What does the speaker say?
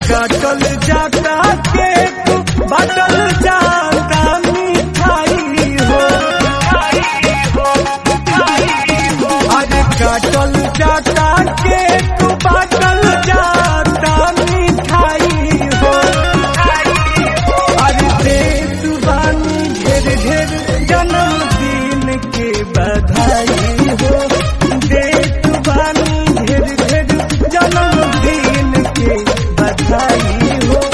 काटल जाता केक बाटल जाता मिठाई हो अरे काटल जाता केक बाटल जाता मिठाई हो अरे देश बानी ढेर ढेर जन्मदिन के बधाई